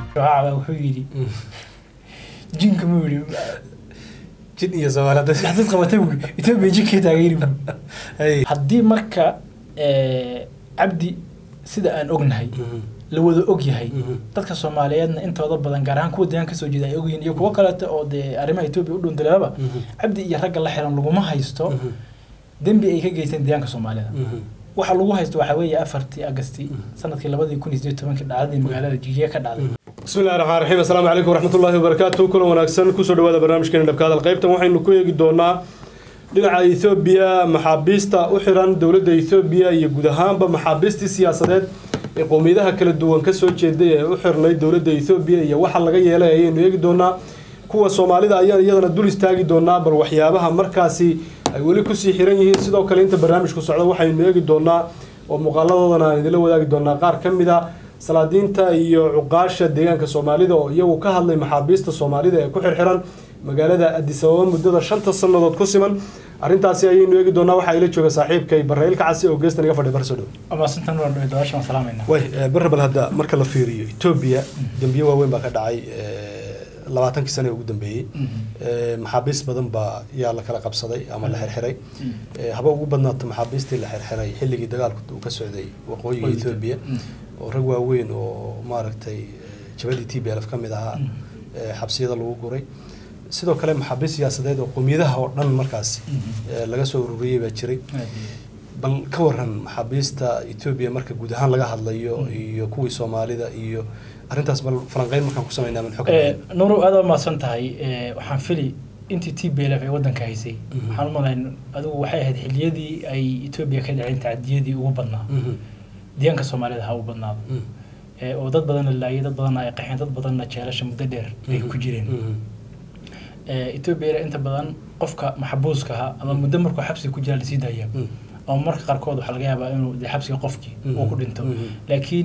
Shacaba wuxuu yidhi jinka muu yidhi jin iyo soomaalida dad qabatay buu yidhi Ethiopia jinkay taageeri buu Hey. haddii marka eh, cabdi sida aan ognahay la wada og yahay Mhm. dadka soomaaliyeedna intooda badan gaar ahaan kuwa deegaanka kasoo jeeda ay ogyihiin iyo kuwo kaleeto oo dee arrimaha etoobiya u dhundaleelaba Mhm. cabdi iyo ragga la xiran laguma haysto Mhm. dembi ay ka geysteen deegaanka soomaalida Mhm. waxa lagu haysto waxaa weeye afartii agasti Mhm. sanadkii labadii kun iyo sideed tobankii dhacdadii magaalada jijiya ka dhacday bismi illahi raxmaan raxiim assalaamu calaykum waraxmatullaahi wabarakaatu kulan wanaagsan kusoo dhawaada barnaamijkeena dhabka hadal qaybtan waxaynu ku eegi doonaa dhinaca ethoobiya maxaabiista u xiran dowladda ethoobiya iyo guud ahaanba maxaabiistii siyaasadeed ee qowmiyadaha kala duwan kasoo jeeday ee u xirnay dowladda ethoobiya iyo waxa laga yeelay ayaynu eegi doonaa kuwa soomaalida ayaan iyadana dul istaagi doonaa bal waxyaabaha markaasi ay weli kusii xiran yihiin sidoo kale inta barnaamijku socda waxaynu eegi doonaa oo muuqaaladoodana aan idinla wadaagi doonaa qaar ka mid a salaadiinta iyo cuqaasha deegaanka soomaalida oo iyagu ka hadlay maxaabiista soomaalida ee ku xirxiran magaalada addis ababa muddada shanta sannadood ku siman arrintaasi ayaynu eegi doonaa waxaa ila jooga saaxiibkay barrail kacasi oo geestan iga fadhi barsoo dhow amaasintan waa dhowe dabaashan waan salaamayna way barre bal hadda marka la fiiriyo etoobiya dembiye waaweyn baa ka dhacay labaatankii sane ee ugu dambeeyey Eh, maxaabiist badan baa yaa la kala qabsaday ama la xirxiray Eh, haba ugu badnaato maxaabiistii la xirxiray xilligii dagaalku uu ka socday waqooyiga Waqooyiga. etoobiya oo rag waaweyn oo maaragtay eh, jabadii t b lf ka mid ahaa eh, xabsiyada lagu guray sidoo kale maxaabiist siyaasadeed oo qowmiyadaha oo dhan markaasi eh, laga soo ururiyey baa jiray bal ka waran maxaabiista etoobiya marka guud ahaan laga hadlayo iyo kuwii soomaalida iyo arrintaas bal falanqeyn markaan ku samaynaa min xog nuuru aad waa mahadsan tahay Eh, waxaan fili intii t b l f ay waddanka haysay Mhm. waxaan u malayn adigu waxay ahayd xiliyadii ay etoobiya ka dhaceen tacadiyadii ugu badnaa Mhm. deegaanka soomaalida ha u badnaado Mhm. Eh, oo dad badanna laayay dad badanna ay qaxeen dad badanna jeelasha muddo dheer ay ku jireen Mhm. Eh, etoobiya inta badan qofka maxbuuska ahaa ama muddo markuu xabsiga ku jira lasii daaya Mhm. ama marka qaarkood waxaa laga yaabaa inuu dee xabsiga qofkii uu ku dhinto Mhm. laakiin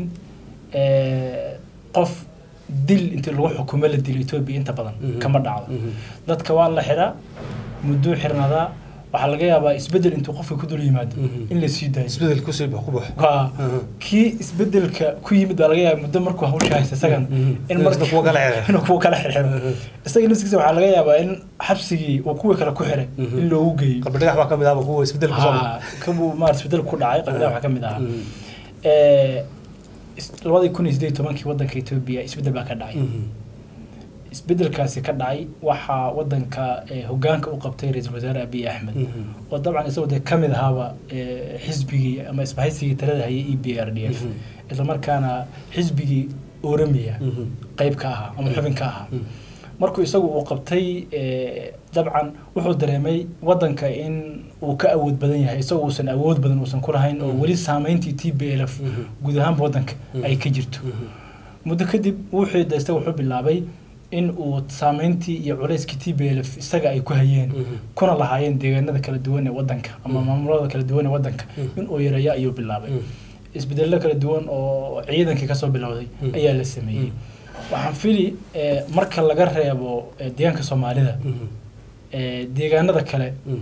eh, qof dil intii lagu xukumo la dilo etoobiya inta badan Mhm. kama dhacdo Mhm. dadka waa la xiraa mudduu xirnadaa waxaa laga yaabaa isbedel intuu qofka ku dul yimaado Mhm. in la sii daayo isbedel kusii bax ku bax Waa- Mhm. kii isbedelka ku yimid baa laga yaaba muddo markuu hawsha haysta isagan Mhm. in Inuu isna kuwa kala xirxiro. inuu kuwa kala xirxiro Mhm. isaga naftigiisa waxaa laga yaabaa in xabsigii uu kuwii kale ku xiray Mhm. in loogu geeyo qalbi dhagax baa ka mid ahba kuwa isbedel ku soo Haa, kabuu maarata isbedel ku dhacay qabilaha waxaa ka mid ahaa Mhm. Eh, is- labadii kun iyo sideed iyo tobankii waddanka etoobiya isbedel baa ka dhacay Mhm. isbedelkaasi ka dhacay waxaa waddanka eh, hoggaanka u qabtay ra-iisul wasaare abiy axmed Mhm. oo dabcan isagoo dee ka mid ahaaba eh, xisbigii ama isbahaysigii talada hayay e b r d f Mhm. islamarkaana xisbigii oramiya Mhm. qayb ka ahaa ama xubin ka ahaa Mhm. markuu isagu uu qabtay eh, dabcan wuxuu dareemay waddanka in uu ka awood badan yahay isagoo uusan awood badan uusan ku lahayn oo Mhm. weli saameyntii t b l f Mhm. guud ahaanba waddanka Mhm. ay ka jirto Mhm. muddo kadib wuxuu da isaga wuxuu bilaabay in uu saameyntii iyo culayskii t b l f isaga ay ku hayeen Mhm. kuna lahaayeen deegaanada kala duwan ee waddanka ama Mhm. maamulada kala duwan ee waddanka Mhm. in uu yareeyo ayuu bilaabay Mhm. isbedello kala duwan oo ciidankii kasoo bilowday Mhm. ayaa la sameeyey Mhm. waxaan fili eh, marka laga reebo eh, deegaanka soomaalida Mhm. eh, deegaanada kale Mhm.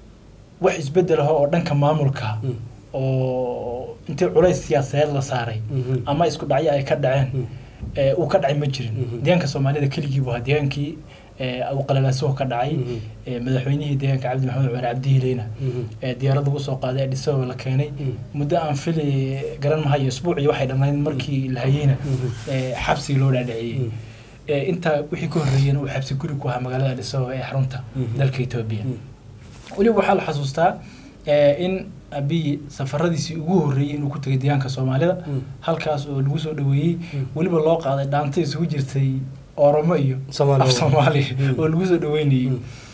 wax isbedel ah oo dhanka maamulka Mhm. oo intii culays siyaasadeed la saaray Mhm. ama isku dhacyo ay ka dhaceen Mhm. eh, uu ka dhacay ma jirin Mhm. deegaanka soomaalida keligii buu ahaa deegaankii eh, uu qalalaasuhu ka dhacay Mhm. eh, madaxweynihii deegaanka cabdi maxamed cumar cabdi hiileyna Mhm. ee diyaarad lagu soo qaaday Addis Ababa la keenay Mhm. muddo aan fili garan mahayo isbuucii waxay dhammayd markii la hayeyna Mhm. ee, xabsigii loo dhaadhiciyey Mhm. Ee, intaa wixii ka horreeyena uu xabsi guri ku ahaa magaalada Addis Ababa ee xarunta Mhm. dalka Ethiopia Mhm. weliba waxaa la xasuustaa ee, in abiy safaradiisii ugu horreeyey inuu ku tegay deegaanka soomaalida Mhm. halkaas oo lagu soo dhaweeyey Mhm. weliba loo qaaday dhaanta isugu jirtay oromo iyo Soomaali. af soomaali Mhm. oo lagu soo dhaweynayey Mhm.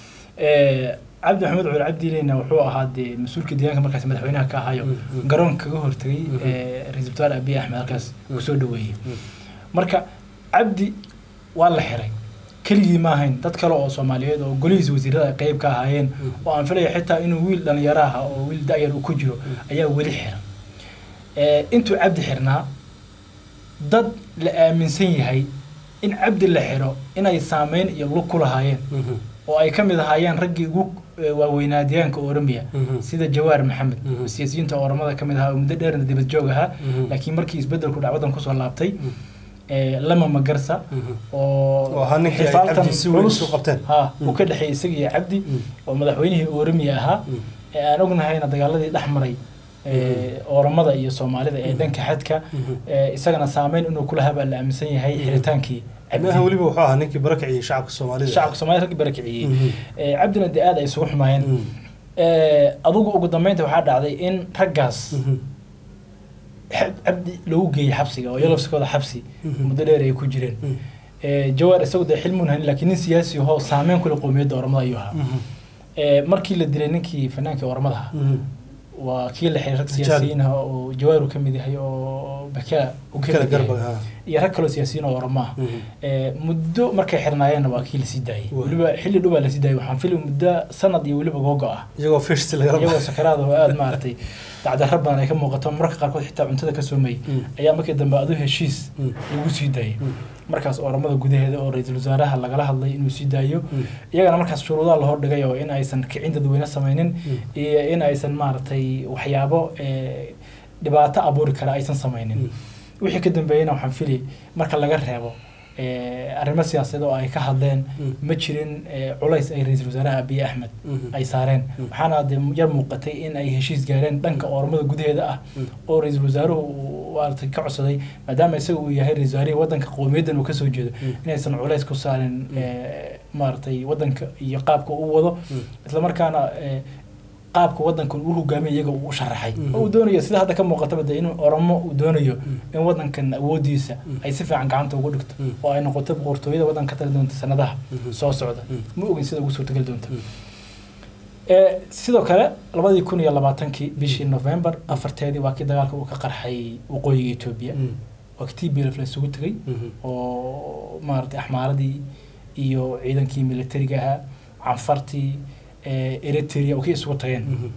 Ee, cabdi maxamed cumar cabdileyna wuxuu ahaa dee mas-uulka deegaanka markaas madaxweynaha ka ahayo Mhm. garoonka kaga hortagay Mhm. ee, ra-iisul wasaare abiy axmed halkaas Mhm. kusoo dhaweeyey Mhm. marka cabdi waa la xiray keligii ma ahayn dad kale oo soomaaliyeed oo golihiisa wasiirada ay qayb ka ahaayeen Mhm. oo aan filaya xitaa inuu wiil dhalinyaro ah oo wiil da'yar uu ku jiro ayaa weli xiran Ee, intuu cabdi xirnaa dad la aaminsan yahay in cabdi la xiro inay saameyn iyo lug ku lahaayeen Mhm. oo ay ka mid ahaayeen raggii ugu eh, waaweynaa deegaanka oromia Mhm. sida jawaar maxamed Mhm. siyaasiyiinta oromada ka mid ahaa oo muddo dheerna dibad joog ahaa Mhm. laakiin markii isbedelku dhac waddan kusoo laabtay ee, lama magarsa oo oo ahaa ninkii ay xifaaltan cabdi si weyn culus, isu qabteen ha Mm. uu ka dhexeeyey isaga iyo cabdi oo madaxweynihii oromia ahaa ee aan ognahayna dagaaladii dhex maray ee, ooramada iyo soomaalida ee dhanka xadka ee, isagana saameyn inuu kulahaa baa la aaminsan yahay xiritaankii maaha cabdi weliba wuxuu ahaa ninkii barakiciyey shacabka soomaalida shacabka soomaalida raggi barakiciyey Mhm. Ee, cabdina dee aad ay isugu xumaayeen Mhm. Ee, adugu ugu dambeynta waxaa dhacday in raggaas Mhm. xab- cabdi lagu geeyey xabsiga oo yalafsikooda xabsi Mhm. muddo dheer ay ku jireen Mhm. Ee, jawaar isagu dee xilmuun hanin laakiin nin siyaasi ahoo saameyn kule qowmiyadda oromada ayuu ahaa Mhm. Ee, markii la dilay ninkii fanaanka oromada ahaa Mhm. waa kii la xiray rag Rijaal. siyaasiyiin ah oo jawaar uu ka mid yahay oo bakela uu ka kala mid yahay garba ha iyo rag kaloo siyaasiyiin oo oromo ah Mhm. Ee, muddo markay xirnaayeenna waa kii lasii daayey Waa. weliba xilli dhow baa lasii daayey waxaan fili muddo sanad iyo weliba googo ah iyagoo fish lagala iyagoo baxay sakaraada oo aada maaragtay dacdarro badan ay ka muuqato mararka qaarkood xitaa cuntada ka soomayay Mm. ayaa markii dambe adu heshiis Mm. lagu sii daayey Mm. markaas oramada gudaheeda oo ra-iisul wasaaraha lagala hadlay inuu sii daayo Mm. iyagana markaas shuruudaha la hordhigay oo in aysan kicin dadweyne samaynin Mm. iyo in aysan maaragtay waxyaabo ee, dhibaato abuuri kara aysan samaynin Mm. wixii ka dambeeyeyna waxaan fili marka laga reebo ee, arrimo siyaasadeed oo ay ka hadleen Mm. ma jirin ee, culays ay ra-iisul wasaaraha abiy axmed Mhm. ay saareen Mm. waxaana dee yar muuqatay in ay heshiis gaareen dhanka oromada gudaheeda ah Mm. oo ra-iisul wasaaruhu uu maaragtay ka codsaday maadaama isaga uu yahay ra-isul wasaarihii waddanka qowmiyaddan uu kasoo jeedo Mm. inaysan culays ku saarin Mm. ee, maaragtay waddanka iyo qaabka uu wado Mm. islamarkaana ee, qaabka waddankan uu hogaamiya iyaga uu u sharaxay Mhm. oo uu doonayo sida hadda ka muuqataba dee in oromo uu doonayo Mm. in waddankan awoodiisa Mm. ay si fiican gacanta ugu dhigto Mm. oo ay noqoto boqortooyada waddanka ka tali doonta sanadaha Mhm. soo socda Mm. ma ogin sida ugu suurtagali doonta Mm. Ee, sidoo kale labadii kun iyo labaatankii bishii november afarteedii waa kii dagaalka uu ka qarxay waqooyiga etoobiya Mm. waa kii tblf la isugu tegay Mhm. oo maaragtay axmaaradii iyo ciidankii militariga ahaa canfartii ee, eritrea oo kii isugu tageen Mhm.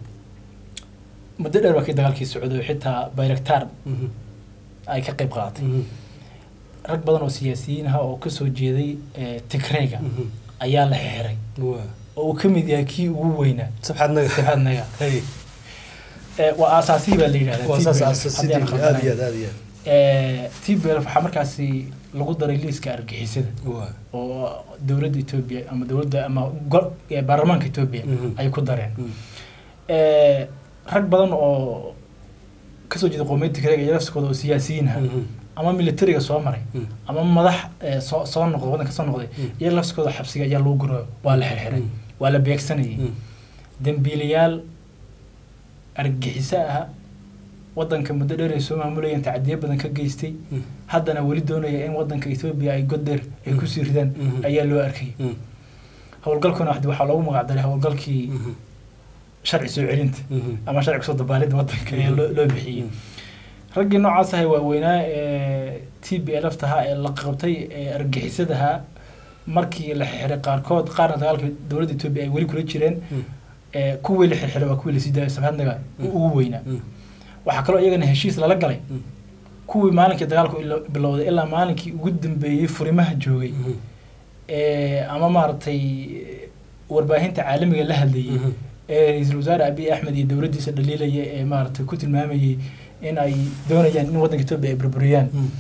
muddo dheer waa kii dagaalkii socday oo xitaa bayraktaar Mhm. ay ka qayb qaadatay Mhm. rag badan oo siyaasiyiin ah oo kasoo jeeday ee, tigreega Mhm. ayaa la xiray Waa. oo uu ka mid yahay kii ugu weynaa sabxadnaga saxaadnaga Hey. Ee, waa aasaasihii baa la yidhahdaa waa saas TPLF, aasaasidii haddii aan aad iyo khaldanayn. aad aad iyo aad Ee, TPLF waxaa markaasi lagu daray liiska argixisada Waa. oo dowladda Ethiopia ama dowladda ama go- ee, baarlamaanka Ethiopia Mhm. ay ku dareen Mm. Ee, rag badan oo kasoo jeeda qowmiyadda Tigreega iyo lafsikooda oo siyaasiyiin ah Mhm. ama militariga soo maray Mm. ama madax ee, soo soo noqday waddanka soo noqday Mm. iyo lafsikooda xabsiga ayaa lagu guro waa la xirxiray Mm. waa la beegsanayay Mm. dembiilayaal argagixiso ah waddanka muddo dheer ay soo maamulayeen tacdiyo badan ka geystay Mm. haddana weli doonaya in waddanka Ethiopia ay god dheer ay Mm. kusii ridaan Mhm. ayaa loo arkay Mm. howlgalkuna waxdi- waxaa loogu magac daray howlgalkii Mhm. sharci soo celinta Mhm. ama sharci kusoo dabaalidda waddanka ayaa loo loo bixiyey Mm. raggii noocaas ahay waaweynaa ee t b lf tahaa ee la qabtay ee argixisadaha markii la xiray qaarkood qaarna dagaalka dowladda Ethiopia ay weli kula jireen Mm. ee kuwii la xirxiray waa kuwii lasii daayay sabhadnaga Mm. ugu weynaa Mm. waxaa kaloo iyagana heshiis lala galay Mm. kuwii maalinkii dagaalku ilo- bilowday ilaa maalinkii ugu dambeeyey furimaha joogay Mhm. ee ama maaragtay warbaahinta caalamiga la hadlayay Mhm. ee ra-iisul wasaare abiy axmed iyo dowladdiisa dhaliilaya ee maaragtay ku tilmaamayay in ay doonayaan in waddanka etoobiya ay burburiyaan Mm.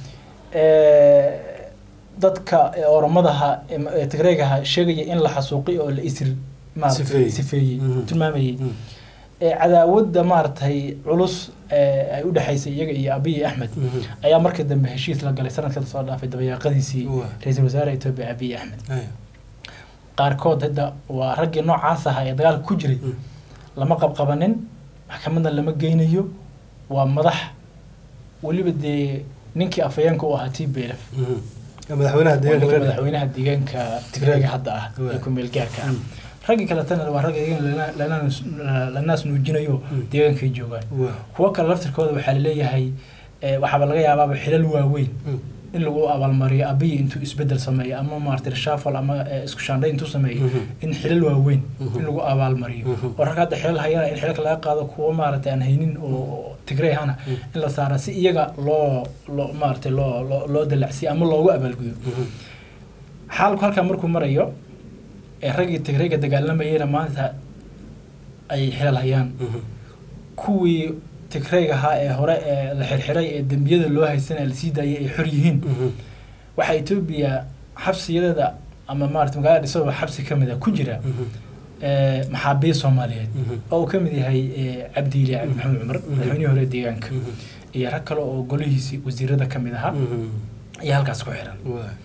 ee, dadka ee oromadaha ee ma- ee tigreegaha sheegaya in la xasuuqay oo la isir maaragtay Sifeeyey. sifeeyey Mhm. tilmaamayay Mm. ee cadaawadda maaragtay culus ee ay u dhexaysay iyaga iyo abiy axmed Mhm. ayaa markii dambe heshiis la galay sanadka soo dhaafay dabayaaqadiisii Waa. ra-iisul wasaare etoobiya abiy axmed Hey. qaarkood hadda waa raggii noocaas ahaa ee dagaalka ku jiray Mm. lama qabqabanin maxkamadna lama geynayo waa madax weliba dee ninkii afhayeenka u ahaa t b lf Mhm. madaxweynaha deegaanka weliba la madaxweynaha deegaanka tigreega hadda ah Waa. ee ku-meel gaarka ah Mm. raggii kaletana waa rag iyagan lana- lana- lanaas nuujinayo Mm. deegaankay joogaan Waa. kuwo kale laftirkooda waxaa laleeyahay eh, waxaaba laga yaabaaba xilal waaweyn Mm. in lagu abaalmariyo abiy intuu isbedel sameeyo ama maaragtay reshuffle ama eh, isku shaandhay intuu sameeyo Mhm. in xilal waaweyn Mhm. in lagu abaalmariyo Mhm. oo rag hadda xilal hayana in xilalka laga qaado kuwo maaragtay aan haynin oo tigrey ahana Mhm. in la saara si iyaga loo loo maaragtay loo loo loo dalacsiyo ama loogu abaalgudo Mhm. xaalku halkaa markuu marayo ee raggii tigreyga dagaalamayena maanta ay xilal hayaan Mhm. kuwii tigreyga ahaa ee hore ee la xirxiray ee dembiyada loo haysanaya lasii daayay ay xor yihiin Mhm. waxaa etoobiya xabsiyadeeda ama maarata magaalada dhisaba xabsi ka mid a ku jira eh, maxaabiist soomaaliyeed oo uu ka mid yahay eh, cabdiile cabdi maxamed cumar madaxweynihii hore ee deegaanka iyo rag kale oo golihiisii wasiirada ka mid ahaa ayaa halkaas ku xiran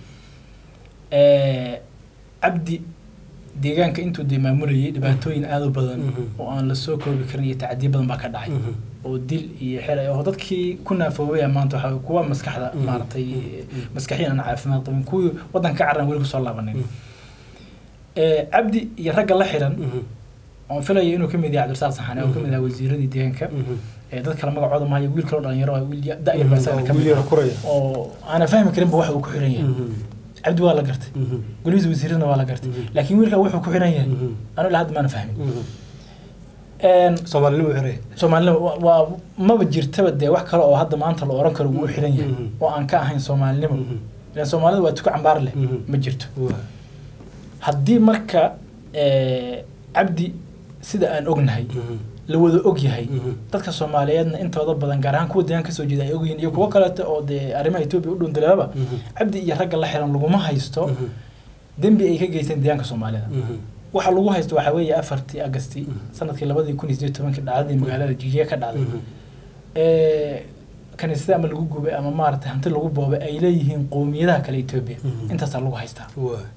Eh, cabdi deegaanka intuu dee maamulayay dhibaatooyin aada u badan Mhm. oo aan la soo koobi karin iyo tacdiyo badan baa ka dhacay oo dil iyo xelay oo dadkii ku naafoobaya maanta waxaa kuwa maskaxda Mhm. maaragtay Mhm. maskaxiyan aan caafimaad qabin kuwii waddanka ka carran weli kusoo laabanin Eh, cabdi iyo ragga la xiran oon filaya inuu ka mid yahay cabdirasaaq saxane oo ka mid yahay wasiiradii deegaanka ee dad kale magacooda mahayo wiil kaloo dhalinyaro ah, wiil ya- da-yar baa isagana ka mid ah kuraya oo aanan fahmi karinba waxa uu ku xiran yahay cabdi waa la gartay golihiisa wasiiradna waa la gartay Mhm. laakiin wiilkaa wuxuu ku xiran yahay anu ilaa hadda maana fahmin Een, soomaalinimo xiraya soomaalinima wa- waa maba jirtaba dee wax kale oo hadda maanta la oran karo wuu u xiran yahay Mhm. oo aan ka ahayn soomaalinimo ilan soomaalida waa tuko cambaar leh Mhm. ma jirto haddii marka eh, cabdi sida aan ognahay la wada og yahay dadka soomaaliyeedna intooda badan gaar ahaan kuwa deegaan kasoo jeeda ay ogyihiin iyo kuwo kaleeto oo dee arrimaha etoobiya u dhundaleelaba cabdi iyo ragga la xiran laguma haysto dembi ay ka geysteen deegaanka soomaalida waxa lagu haysto waxaa weeye afartii agasti Mhm. sanadkii labadii kun iyo sideed tobankii dhacdadii magaalada jijiya ka dhacday ee kaniisada ama lagu gubay ama maaragtay hanti lagu boobay ay leeyihiin qowmiyadaha kale etoobiya Mhm. intaasaa lagu haystaa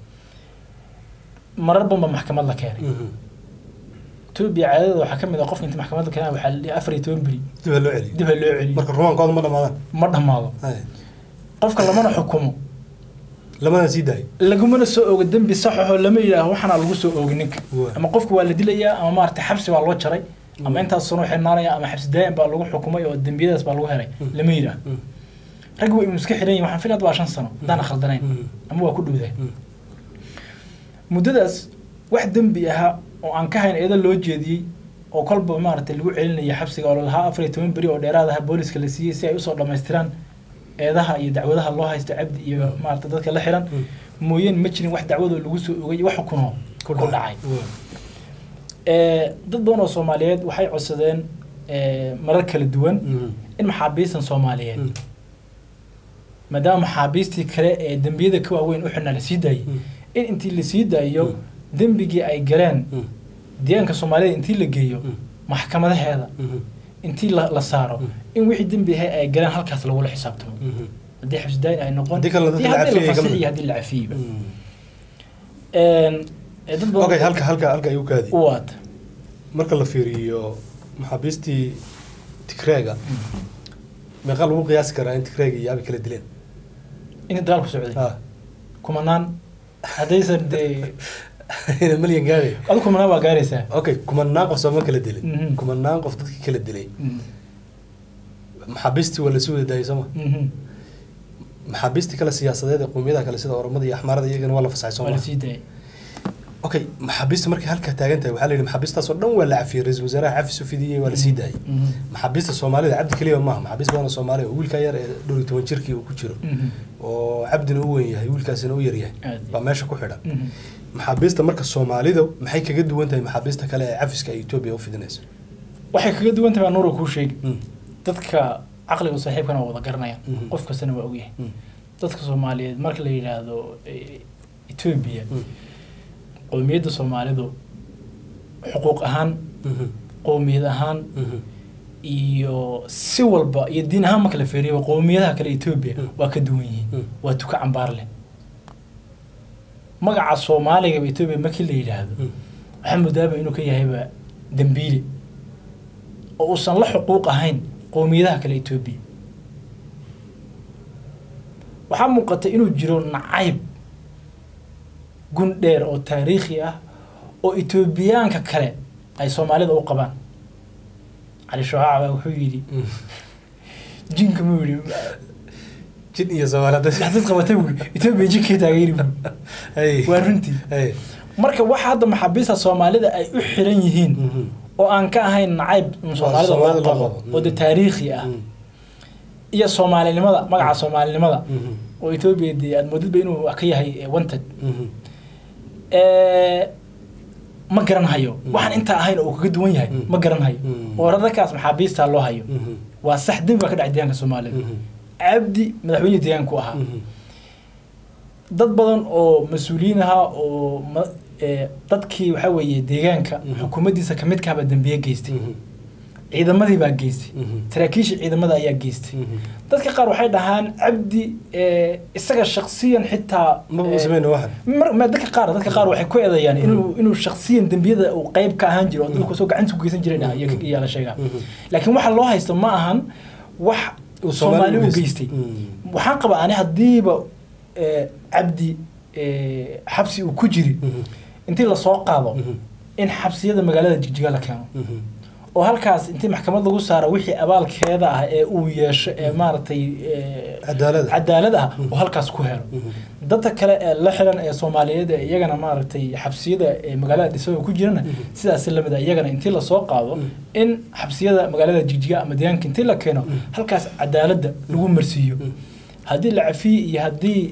marar banba maxkamad la keenay etoobiya caadada waxaa ka mid ah qofka inta maxkamad la keenaa waxaa la dhihi afar iyo toban beri dib ha loo celiyo dib ha loo celiyo marka rumaankooda ma dhamaadaan ma dhammaado qofka lamana xukumo lamana sii daayo lagumana soo oogo dembi saxaxoo lama yidhaaho waxaana lagu soo oogi ninka Waa. ama qofka waa la dilayaa ama maaragtay xabsi baa loo jaray ama Mm. intaas sano xirnaanaya ama xabsi daa'im baa lagu xukumay oo dembiyadaas baa lagu helay Mm. lama yidhaaho ragga waa iska xiran yihin waxaan filad waa shan sano haddaan khaldanayn ama waa ku dhowdahay muddadaas wax dembi ahaa oo aan ka hayn eeda loo jeediyey oo kolba maaragtay lagu celinaya xabsiga oo lalahaa afar iyo toban beri oo dheeraad aha booliska la siiyey si ay usoo dhammaystiraan eedaha iyo dacwadaha loo haysto cabdi iyo maaragtay dadka la xiran mooyeen ma jirin wax dacwadoo lagu soo ogay wax xukunoo ku dhacay Eh, dad badan oo soomaaliyeed waxay codsadeen eh, marar kala duwan in maxaabiistan soomaaliyeed maadaama maxaabiistii kale ee dembiyada ka waaweyn u xidhnaa la sii daayey in intii la sii daayo Mm. dembigii ay galeen deegaanka soomaalida intii la geeyo Mm. maxkamadaheeda intii la, la saaro Mm. in wixii dembi ahay ay galeen halkaas lagula xisaabtamo haddii xabsidaayin ay noqon Haddii kalena dadka iyo la haddii cafiyey ka fasixi mid. iyo haddii la cafiyeyba Een, ee dad badan okay halka halka halka ayuu kaadi u waata marka la fiiriyo maxaabiistii tigreega meeqa lagu qiyaasi karaa in tigreega iyo abi kala dileen inta dagaal ku socday ah kumanaan haddaysan dee ina malyan gaadhay adu kumanaan waa gaaraysaa okay kumanaan qof sooma kala dilin Mhm. kumanaan qof dadkii kala dilay Mhm. maxaabiistii waa lasii wada daayay sooma Mhm. maxaabiistii kale siyaasadeed ee qowmiyadaha kale sida oromada iyo axmaarada iyagana waa la fasaxay waa sooma la sii daayay okay maxaabiista markay halkaa taagan tahay waxaa la yidhi maxaabiistaas oo dhan waa la cafiyey ra-iisul wasaaraha xafis u fidiyey waa la sii daayay Mhm. maxaabiista soomaalida cabdi keliya maaha maxaabiist badan oo soomaali oo wiilkaa yar ee dhowr iyo toban jirkii uu ku jiro Mhm. oo cabdina u weyn yahay wiilkaasina u yaryahay Aad. baa meesha ku xidhan Mhm. maxaabiista marka soomaalidu maxay kaga duwan tahay maxaabiista kale ee cafiska ay etoobiya u fidinayso waxay kaga duwan tahay baa nuura kuu sheegi Mm, dadka caqliga saaxiibkana waa wada garanayaan Mhm. qof kastana waa ogyahay mm, dadka soomaaliyeed marka la yidhaahdo eh, etoobiya mm, qowmiyadda soomaalidu xuquuq ahaan mhm, qowmiyad ahaan mhm, iyo si walba iyo diin ahaan marka la feeriyo qowmiyadaha kale etoobiya Mm. waa ka duwan yihiin Mm. waa tuka cambaar leh magaca soomaaliga etoobiya markii la yidhaahdo mm, waxaa moodaaba inuu ka yahayba dembiile oo uusan la xuquuq ahayn qowmiyadaha kale etoobiya waxaa muuqata inuu jiro nacayb gun dheer oo taariikhi ah oo etoobiyaanka kale ay soomaalida u qabaan cali shocaac baa wuxuu yidhi mm. jinka muu yidhi jin iyo soomaalida dhaxdad qabatay buu yidhi etoobiya jinkay taageeri buu Hey, waa runtii hey, marka waxa hadda maxaabiista soomaalida ay u xiran yihiin mhm, oo aan ka ahayn nacayb in soomaalida Soomaalida loo loo qabo qabo. oo de taariikhi ah mm, iyo soomaalinimada magaca soomaalinimada mhm, oo etoobiya dee aad moodidba inuu wax ka yahay eh, wanted mhm, Eh, ma garanhayo Mm. waxaan intaa ahayn oo uu kaga duwan yahay Mm. ma garanhayo Mm. oo rarkaas maxaabiista loo hayo mhm, waa sax dembi baa ka dhacay deegaanka soomaalida mhm, cabdi madaxweyne deegaanku ahaa mhm, dad badan oo mas-uuliyiin ahaa oo ma- ee, dadkii waxaa weeye deegaanka Mhm. xukuumaddiisa kamid kahaba dambiye geystay Mhm. ciidamadii baa geystay Mhm. saraakiisha ciidamada ayaa geystay Mhm. dadka qaar waxay dhahaan cabdi ee, isaga shaksiyan xitaa maba ee, u sameyna waxan mar ma dadka qaar dadka qaar waxay ku eedayaan inuu inuu shaksiyan dembiyada uu qayb ka ahaan jiro oo dadku soo gacanta ku geysan jireen iyo iyo la sheegaa Mhm. laakiin waxa loo haysto ma ahan wax Uu soomaali Soomaali u u geystay Mm. waxaan qabaa ani haddiiba ee, cabdi ee, xabsi uu ku jiri Mhm. intii lasoo qaado Mhm. in xabsiyada magaalada jigjiga la keeno Mhm. oo halkaas intii maxkamad lagu saaro wixii abaalkeeda ah ee uu yeesho ee maaragtay ee, cadaalada cadaalad ah oo halkaas ku helo Mhm. dadka kale ee la xiran ee soomaaliyeed ee iyagana maaragtay xabsiyada ee magaalada dhisooga ku jirana Mhm. sidaas lamid a iyagana intii lasoo qaado Mhm. in xabsiyada magaalada jigjiga ama deegaanka intii la keeno Mhm. halkaas cadaaladda lagu marsiiyo Mhm. haddii la cafiye iyo haddii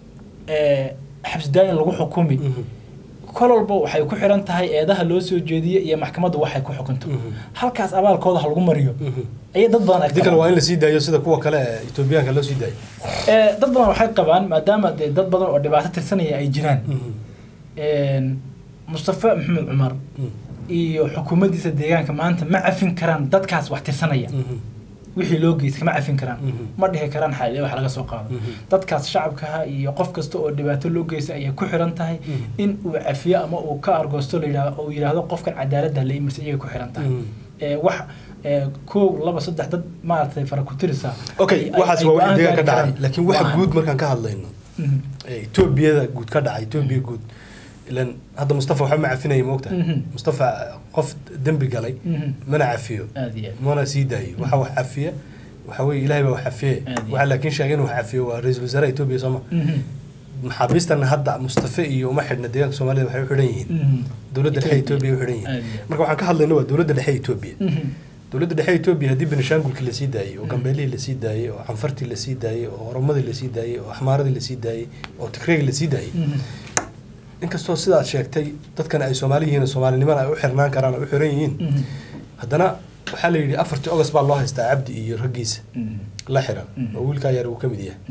ee, xabsi daayin lagu xukumi Mhm. kol walba waxay ku xiran tahay eedaha loo soo jeediye iyo maxkamadda waxay ku xukunto Mhm. halkaas abaalkooda ha lagu mariyo Mhm. ayay dad badan ay haddii kale qabaan. waa in la sii daayo sida kuwa kale ee etoobiyaanka loo sii daayo Ee, dad badan waxay qabaan maadaama dee dad badan oo dhibaato tirsanaya ay jiraan Mhm. een, mustafa maxamed cumar Mhm. iyo xukuumaddiisa deegaanka maanta ma cafin karaan dadkaas wax tirsanaya Mhm. wixii loo geystay ma cafin karaan Mhm. ma dhihi karaan xalee wax laga soo qaado Mhm. dadkaas shacabkaha iyo qof kasta oo dhibaato loo geystay ayay ku xiran tahay Mhm. in uu cafiyo ama uu ka argoosto la yidhaahdo oo yidhaahdo qofkan cadaaladda la imirsa iyay ku xiran tahay Mhm. ee, wax ee, kow laba saddex dad maaragtay fara ku tirisa okay ay- ay- waxaas ay waa go'aan wixii deegaan ka gaari dhacay karaan. laakiin waxa Maahan. guud markaan ka hadlayno Mhm. ee etoobiyada guud ka dhacay etoobiya guud ilan hadda mustafa waxba ma cafinaya moogta Mhm. mustafa qof dembi galay Mhm. mana cafiyo aad iyo aad. mana sii daayo waxa wax cafiya waxa weeye ilaahay baa wax cafiye Aad iyo waxa laakiin sheegay inuu wax cafiyo waa ra-iisul wasaaraha etoobiya sooma Mhm. maxaabiistan hadda mustafa iyo uma xidhna deegaanka soomaalida waxay u xidhan yihiin Mhm. dowladda dhexe etoobiya u xidhan Aad yihiin iyo aad. marka waxaan ka hadlayna waa dowladda dhexe etoobiya Mhm. dowladda dhexe etoobiya haddii benishaangulkii lasii daayey oo gambeelihii lasii daayey oo canfartii lasii daayey oo oromadii lasii daayey oo axmaaradii lasii daayey oo tigreegii lasii daayey Mhm. inkastoo sidaad sheegtay dadkan ay soomaali yihiin oo soomaalinimana ay u xirnaan karaan ay u xiran yihiin Mhm. haddana waxaa la yidhi afartii ogost baa loo haystaa cabdi iyo raggiisa Mhm. la xiran Mhm. oo wiilkaa yar uu ka mid yahay Mhm.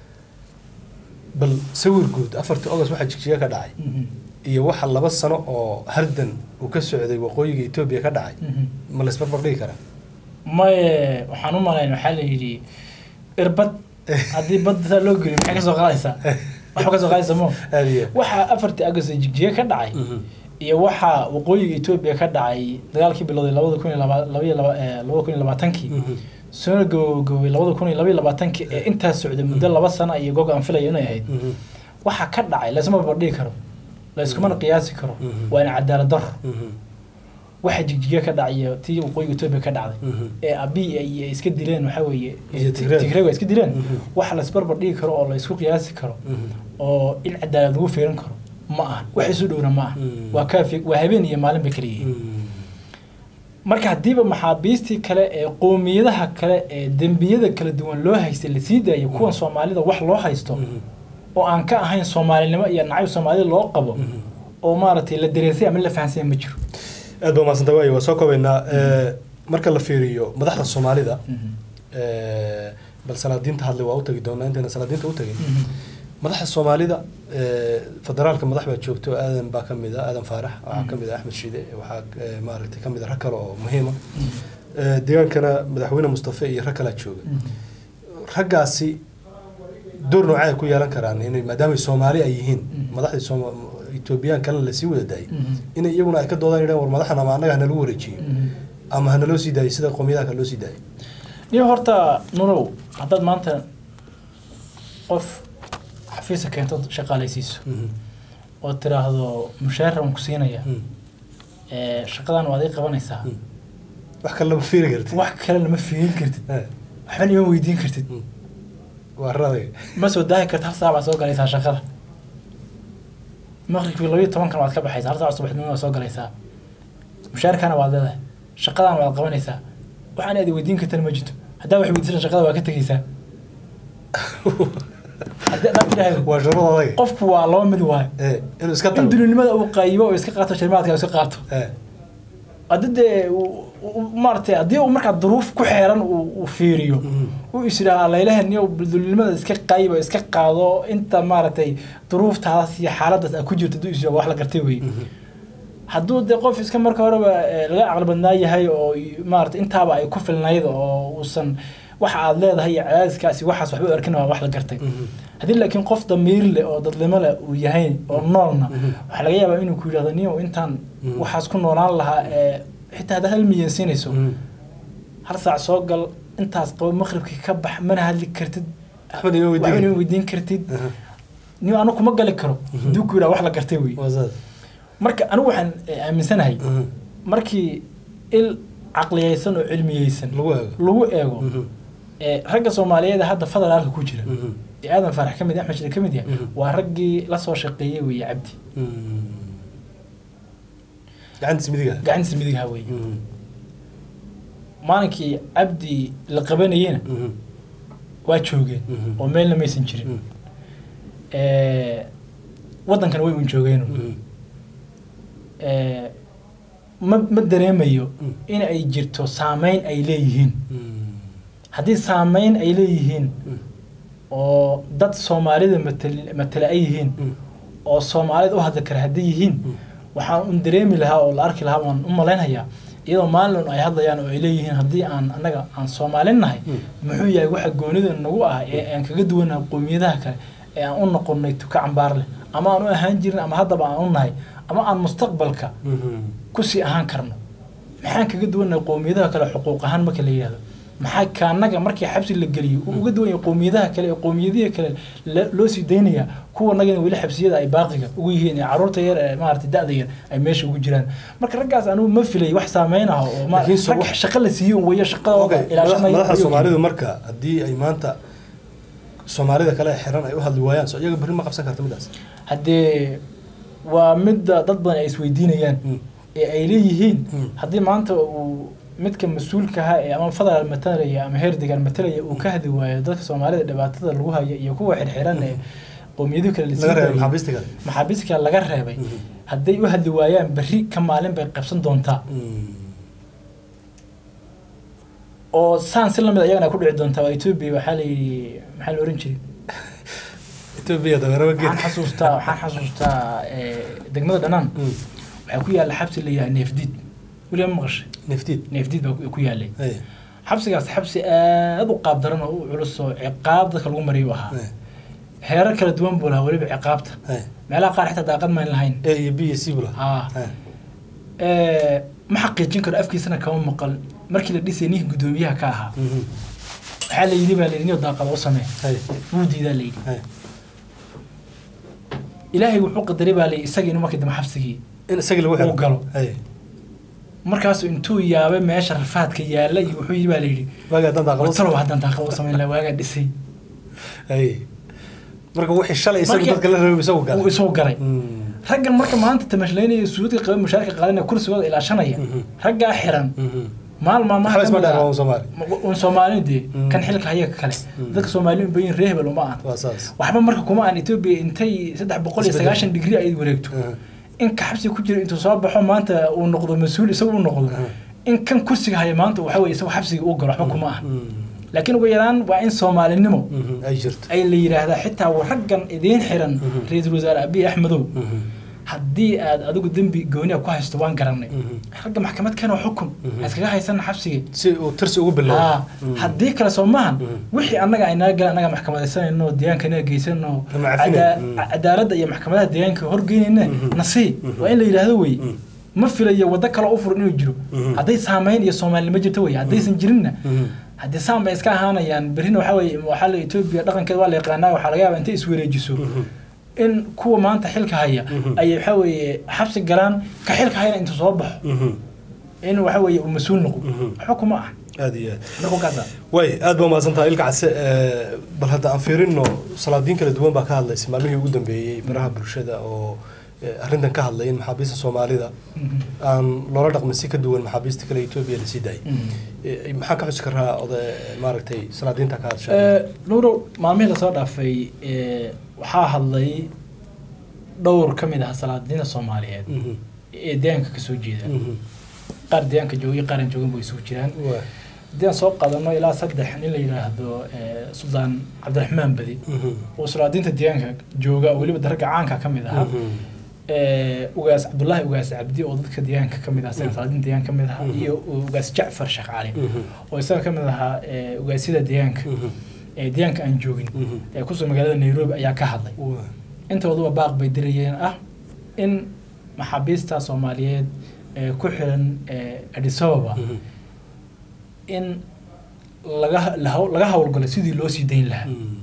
bal sawir guud afartii ogost waxaa jigjiga ka dhacay Mhm. iyo waxa laba sano oo hardan uu ka socday waqooyiga etoobiya ka dhacay Mhm. ma la isbarbar dhigi karaa maye waxaan u malayn waxaa la yidhi irbad haddii badda saa loo geliyo maxay ka soo qaadaysaa waxba ka soo qaadaysa mo aad iyo waxaa afartii agost jigjiga ka dhacay Mhm. iyo waxaa waqooyiga etoobiya ka dhacay dagaalkii bilowday labada kun iyo laba labaiyo laba ee, labada kun iyo labaatankii Mhm. soona gabagabay labada kun iyo labaiyo labaatankii ee intaas socday muddo laba sano iyo gog aan filayo inay ahayd Mhm. waxaa ka dhacay laysma barbardhigi karo layskumana qiyaasi karo Mhm. waa in cadaalad daro Mhm. waxa jigjiga ka dhacay iyo tii waqooyiga etoobiya ka dhacday Mhm. ee abi ay iska dileen waxaa weeye Iyo Tigreeg. tigreeg ay iska dileen Mhm. wax laysbarbar dhigi karo oo laysku qiyaasi karo Mhm. oo in cadaalad lagu fiirin karo ma aha wax isu dhowna ma aha Mhm. waa kaafi waa habeen iyo maalin bay kala yihiin Mhm. marka haddiiba maxaabiistii kale ee qoomiyadaha kale ee dembiyada kala duwan loo haystay lasii daayo kuwan soomaalida wax loo haysto Mhm. oo aan ka ahayn soomaalinimo iyo nacayb soomaalida loo qabo Mhm. oo maaragtay la dareensay ama la fahansanya ma jiro aad baa mahadsanta waayo waa soo kobaynaa Eh, marka la fiiriyo madaxda soomaalida eh, bal salaadiinta hadlay waa u tagi doonaa intayna salaadiinta u tagin madaxda soomaalida eh, federaalka madax baa joogto aadan baa ka mid a aadan faarax waxaa ka mid a axmed shide waxaa eh, maaragtay ka mid a rag kale oo muhiima Eh, deegaankana madaxweyne mustafe iyo rag kalaa jooga raggaasi door noocay ay ku yeelan karaan inay maadaama ay soomaali ay yihiin Mhm. madaxdii sooma etoobiyaan kalena lasii wada daayay inay iyaguna ay ka doodaan yidhahan war madaxan ama annaga hanalagu wareejiyo ama hanaloo sii daayo sida qowmiyadaha kale loo sii daayo niyo horta nunow haddaad maanta qof xafiisa keento shaqaalaysiiso Mhm. oo tiraahdo mushaahar aan ku siinaya Mhm. ee, shaqadan waad ii qabanaysaa Mhm. wax kale lama fiiri karti wax kale lama fiirin kartid Eh, waxbana ima weydiin kartid mhm. waa radaga ma soo daahi karta hal saac baad soo galaysaa shaqada maqribkii labayo tobankan waad ka baxaysaa hal saac subaxnimo waad soo galaysaa mushaarkana waad leedahay shaqadana waad qabanaysaa waxaan aad weydiin kartana ma jirto haddaa wax weydiisan shaqada waa ka tegeysaa haddii haddaad tidhaahdo waa sharada adaga qofku waa laba mid waayo Eh, inuu iska in tago dulinimada uu qaybo oo iska qaato shirmaadka iska qaato Eh, haddi dee uu- u- maaragtay haddii uu markaa duruuf ku xeeran uu uu fiiriyo uu is yidhaha laylahan niyo dulnimada iska qaybo iska qaado inta maaragtay duruuftaas iyo xaaladaas aad ku jirto hadduu is yidhaha wax la gartay wey hadduu dee qof iska marka horeba eh, laga caqli badnaa yahay oo y- maaragtay intaaba ay ku filnayd oo uusan waxa aad leedahay iyo cadaadiskaasi waxaas waxba u arkin waa wax la gartay haddii laakiin qof damiir leh oo dadnimo leh uu yahay oo noolna waxaa laga yaabaa inuu ku yidhahdo niyow intaan Mhm. waxaas ku noolaan lahaa ee xitaa haddaad hal milyan siinayso hal saac soo gal intaas qabo maqribkii ka bax mana hadli kartid axmed ima waxba inuu weydiin weydiin kartid niyo anigu kuma gali karo hadduu ku yidhaha wax la gartay wey wasaad marka anigu waxaan eh, aaminsanahay markii il caqliyaysan oo cilmiyeysan lagu eego lagu eego ee ragga soomaaliyeed ee hadda federaalka ku jira ee aadan faarax ka mid yahay, axmed shide ka mid yahay Mhm. waa raggii la soo shaqeeyey weeye cabdi gacantiis midiga gacantiisa midigha weeye maalinkii cabdi la qabanayena waa joogeen Mhm. oo meelna maysan jirin ee waddankana way un joogeen ee ma ma dareemayo Mm. in ay jirto saameyn ay leeyihiin haddii saameyn ay leeyihiin oo dad soomaalida matal- matala ay yihiin oo soomaalida u hadli kara hadday yihiin waxaan un dareemi lahaa oo la arki lahaa waan u malaynhayaa iyadoo maalin ay hadlayaan oo ay leeyihiin haddii aan annaga aan soomaalin nahay muxuu yahay waxa goonida nagu ah ee aan kaga duwanaha qowmiyadaha kale ee aan u noqonnay tuka cambaar leh ama aan u ahaan jirin ama haddaba aan u nahay ama aan mustaqbalka kusii ahaan karno maxaan kaga duwannahay qowmiyadaha kale xuquuq ahaan marka la yidhahdo maxaa kaanaga markii xabsi la geliyo uu uga duwan yahay qowmiyadaha kale ee qowmiyadihi kale la- loo sii daynaya kuwa nagana weli xabsiyada ay baaqiga ugu yihiin ee caruurta yar ee maarata da-da yar ay meesha ugu jiraan marka raggaas anigu ma filay wax saameyn ah oo ma- Laakiin so- rag shaqo la siiyo wayo shaqadooda ilaashanaya madaxda ayuu- soomaalidu marka haddii ay maanta soomaalida kale xiran ay u hadli waayaan so iyaga berri ma qabsan karta midaas haddee waa midda dad badan ay isweydiinayaan ee ay leeyihiin Mm. haddii maanta uu midka mas-uulka ahaa ee ama federal matalaya ama heer degaan matalaya uu ka hadli waayo dadka soomaalida dhibaatada lagu hayo iyo kuwa xirxiran ee qowmiyadu kale lasii laga reebay daayay, maxaabiista kale maxaabiista kale laga reebay Mhm. hadday u hadli waayaan berri ka maalin bay qabsan doontaa oo saan si lamid ayagana ku dhici doontaa waa etoobiya waxaa la yidhi maxaa la oran jiray etoobiya dameeraba waxaan geed xasuustaa waxaan xasuustaa ee, degmada dhanaan waxaa ku yaalla xabsi la yidhaha neefdiid weliba ma maqashay neftiid neefdiid baa ku- ku yaallay Ay, xabsigaas xabsi aad u qaab daran oo u culus oo ciqaab dadka lagu mariyo u ahaa ay, heerar kala duwan buu lahaa weliba ciqaabta ay. meelaha qaar xitaa daaqad mayn lahayn a iyo b iyo c bula haa Ee, ma xaqiijin karo afkiisana kama maqal markii la dhisay ninkii guddoomiyaha ka ahaa waxaa la yidhi baa la yidhi niyo daaqada u samee wuu diidaa la yidhi ilaahay wuxuu qadaray baa la yidhi isagii inuu markii dambe xabsigii in isagii lagu xiro Uu galo. Ay, markaasuu intuu yaabay meesha rafaadka yaalla iyo wuxuu yidhi baa la yidhi waagi haddaan daaqado watalow haddaan daaqada u samayn lahaa waagaa dhisay Ay. marka wixii shalay isagu Marka- dadka la rabay isagu uu galay isoo galay Mm. raggan marka maanta tamashlaynaya suudka qaba mushaarka qaadanaya kursigooda ilaashanaya Mhm. raggaa xiran Mhm. maal maalmaha waxba isma kamid dheer ah- waa un Soomaali ma- un soomaali dee Mm. kan xilka haya ka kale Mm. dadka soomaali un bayin reehbel uma aan waa saas waxba marka kuma aan etoobiya intay saddex boqol iyo Isbedel. sagaashan digri ay wareegto Mhm. in ka xabsi ku jira intuu soo baxo maanta uu noqdo mas-uul isagu uu noqdo Mhm. in kan kursiga haya maanta waxa weye isagu xabsiga uu galo waxba kuma ah Mm. laakiin ugu yaraan waa in soomaalinimo Mhm. ay jirto ay la yidhaahdaa xitaa wa raggan idiin xiran Mhm. ra-iisul wasaare abiy axmedow Mhm. haddii aad adigu dembi gooniya ku haysto waan garanay Mhm. ragga maxkamad keenoo xukun Mhm. ha iskaga haysana xabsigii si uu tirsi ugu bilowdo haa Mm. haddii kale soo maahan Mhm. wixii annaga ay naga galan annaga maxkamadaysanayno deegaanka inaga geysano Ama cafinay. cadaa- Mm. cadaaladda iyo maxkamadaha deegaanka horgeynayna Mhm. nasii Mhm. waa in la yidhaahdo wey Mm. ma filayo waddo kale u furan inuu jiro Mhm. hadday saamayn iyo soomaalinimo jirto wey haddaysan jirinna Mhm. haddii saan bay iska ahaanayaan berrina waxaa weye waxaa la etoobiya dhaqankeeda waa la yaqaanaa waxaa laga yaabaa intay iswareejiso Mhm. in kuwa maanta xilka haya Mhm. ay waxaa weeye xabsi galaan ka xilka hayana intuu soo baxo Mhm. in waxa weeye uu mas-uul noqdo Mhm. waxba kuma ah aad iyo aad marka kaasa way aad baa umahadsan tahay ilka case ee, bal hadda aan fiirino salaadiin kala duwan baa ka hadlaysa maalmihii ugu dambeeyey baraha bulshada oo ee, arrintan ka hadlay in maxaabiista soomaalida aan loola dhaqmin si ka duwan maxaabiista kale etoobiya la sii daayay Ee, maxaa ka xusi karaa oday maaragtay salaadiinta ka hadasha nuurow maalmihii lasoo dhaafay ee, waxaa hadlay dhowr ka mid ah salaadiinta soomaaliyeed Mhm. ee deegaanka kasoo jeeda Mhm. qaar deegaanka joogay qaar aan joogin bay isugu jiraan waay haddii aan soo qaadano ilaa saddex nin la yidhaahdo eh, suldaan cabdiraxmaan badi Mhm. oo sulaadiinta deegaanka jooga oo weliba daragga caanka ka mid ahaa Mhm. Eh, ugaas cabdullaahi ugaas cabdi oo dadka deegaanka ka mid ah isaga salaadiinta deegaanka ka mid ahaa Mhm. iyo ugaas jacfar sheekh cali Mhm. oo isaga ka mid ahaa eh, ugaasyada deegaanka Mhm. ee deegaanka aan joogin Mhm. ee kusoo magaalada nairobi ayaa ka hadlay waay intooduba baaq bay dirayeen ah in maxaabiista soomaaliyeed ee ku xiran eh, addis ababa Mhm. in laga la haw- laga howlgalo sidii loo sii dayn lahaa Mhm.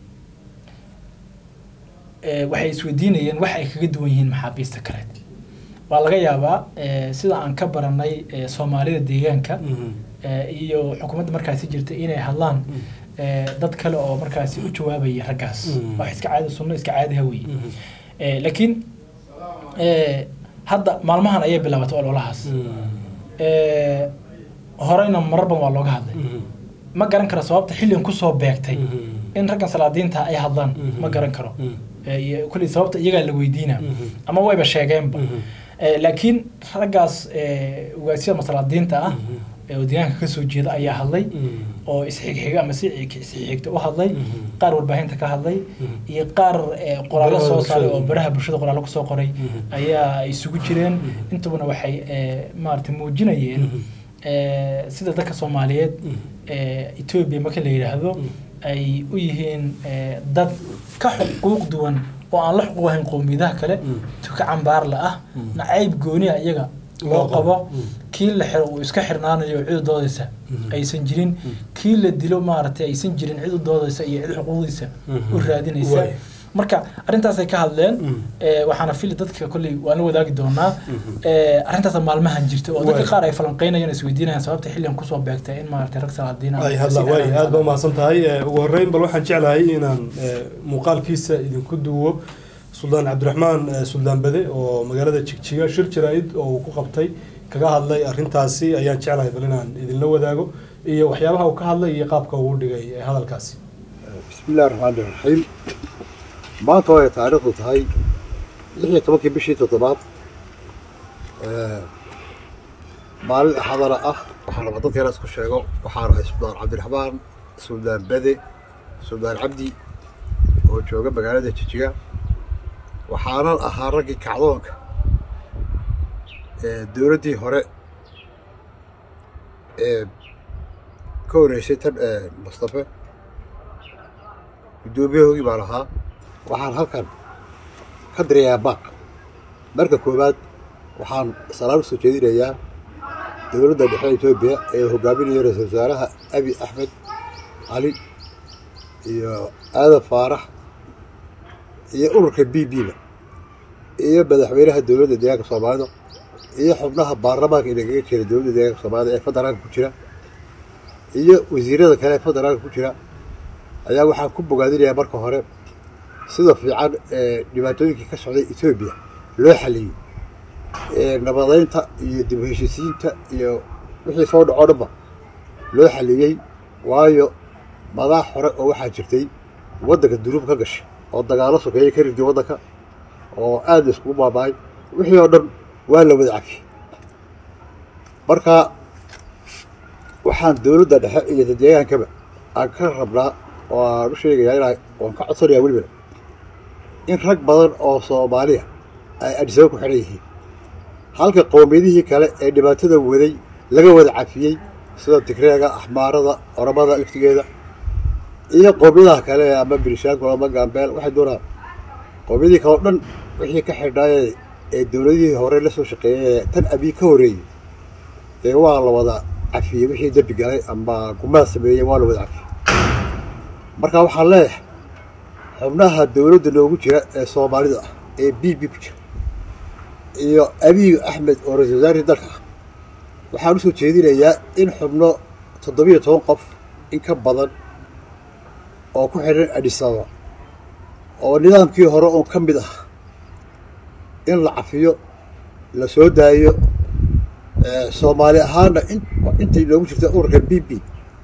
Eh, waxay isweydiinayeen wax ay kaga duwan yihiin maxaabiista kale waa laga yaabaa eh, sida aan ka baranay eh, soomaalida deegaanka Mhm. eh, iyo xukuumadda markaasi jirta inay hadlaan eh, dad kale oo markaasi u jawaabaya raggaas Mm. wax iska caadi sunno iska caadi hawiye Mhm. Eh, laakiin eh, hadda maalmahan ayay bilaabatay ololahaas Mhm. Eh, horeyna marar badan waa looga hadlay Mhm. ma garan karo sababta xilligan kusoo beegtay Mhm. in raggan salaadiinta ay hadlaan Mhm. ma garan karo Mhm. Eh, iyo kulli sababta iyagaa la weydiina Mhm. ama wayba sheegeenba Mhm. Eh, laakiin raggaas eh, ugaasyada masalaadiinta ah Mhm. ee oo deegaanka kasoo jeeda ayaa hadlay Mhm. oo isxigxiga ama si isxigxigta u hadlay Mhm. qaar warbaahinta ka hadlay Mhm. iyo qaar eh, qoraallo Baraha soo saaray bulshada. oo baraha bulshada qoraallo kusoo qoray Mhm. ayaa isugu jireen Mhm. intubana waxay eh, maaragtay muujinayeen Mhm. eh, sida dadka soomaaliyeed Mhm. eh, etoobiya marka la yidhaahdo Mhm. ay u yihiin eh, dad ka xuquuq duwan oo aan la xuquuq ahayn qowmiyadaha kale Mhm. tuka cambaarla ah Mhm. nacayb gooniya iyaga Loo loo qabo. qabo Mhm. kii la xiro uu iska xirnaanayo cid u doodaysa Mhm. aysan jirin kii la dilo maaragtay aysan jirin cid u doodaysa iyo cid xuquuqdiisa Mhm. u raadinaysa Waay. marka arrintaasay ka hadleen Mhm. Eh, waxaana fili dadka kolley waan la wadaagi doonaa Mhm. Eh, arrintaasa maalmahan jirta oo dadka Waay. qaar ay falanqeynayaan isweydiinayaan sababta xilligan kusoo beegtay in maaragtay rag salaadiina ay hadla waay aad baa umahadsan tahay Eh, ugu horreyn bal waxaan jeclahay inaan eh, muuqaalkiisa idinku duwo suldaan cabdiraxmaan eh, suldaan bade oo magaalada jigjiga shir jaraa'id oo uu ku qabtay kaga hadlay arrintaasi ayaan jeclahay bal inaan idinla wadaago iyo waxyaabaha uu ka hadlay iyo qaabka uu dhigay eh, hadalkaasi بسم الله الرحمن الرحيم maanta oo ay taariikhdu tahay lix iyo tobankii bishii toddobaad ee, maalin axadana ah waxaan raba dadkeena isku sheego waxaan ahay suldaan cabdiraxmaan suldaan bade suldaan cabdi oo jooga magaalada jijiga waxaanan ahaa raggii kacdoonka ee dowladdii hore ee ka horeysay tan ee mustafe guddoomiyahoogii baan ahaa waxaan halkan ka dirayaa baaq marka koowaad waxaan salaam usoo jeedinayaa dowladda dhexe etoobiya ee hogaaminaya ra-iisul wasaaraha abi axmed cali iyo aadan faarax iyo ururka b b ba iyo madaxweynaha dowladda deegaanka soomaalida iyo xubnaha baarlamaanka inagaga jira dowladda deegaanka soomaalida ee federaalka ku jira iyo wasiirada kale ee federaalka ku jira ayaa waxaan ku bogaadinayaa marka hore sida fiican ee dhibaatooyinkii ka socday etoobiya loo xaliyey ee nabadeynta iyo dib u heshiisiinta iyo wixii soo dhacoo dhanba loo xaliyey waayo madax hore oo waxaa jirtay waddanka dunuub ka gashay oo dagaalo sokeeyey ka riday waddanka oo aad la iskugu baaba'ay wixii oo dhan waa la wada cafiyey marka waxaan dowladda dhexe iyo deegaankaba aan ka rabnaa oo aan u sheegayaa inaa waan ka codsanayaa welibana in rag badan oo soomaaliya ay adisaba ku xidhan yihiin halka qowmiyadihii kale ee dhibaatada waday laga wada cafiyey sida tigreega axmaarada oromada laftigeeda iyo qowmiyadaha kale ama birishaanku ama gaambeel waxay doonaan qowmiyadihii kale oo dhan wixii ka xidhnaaye ee dowladihii hore la soo shaqeeyey ee tan abii ka horreeyey dee waa la wada cafiyey wixii dembi galay ama gumaad sameeyey waa la wada cafiyey marka waxaan leeyahay xubnaha dowladda noogu jira ee soomaalida ah ee b b ku jira iyo abiy axmed oo ra-isul wasaarihii dalka ah waxaan usoo jeedinayaa in xubno toddobiyo toban qof in ka badan oo ku xidhan adisaba oo nidaamkii hore oo ka mid ah in la cafiyo la soo daayo soomaali ahaana intay noogu jirta ururka b b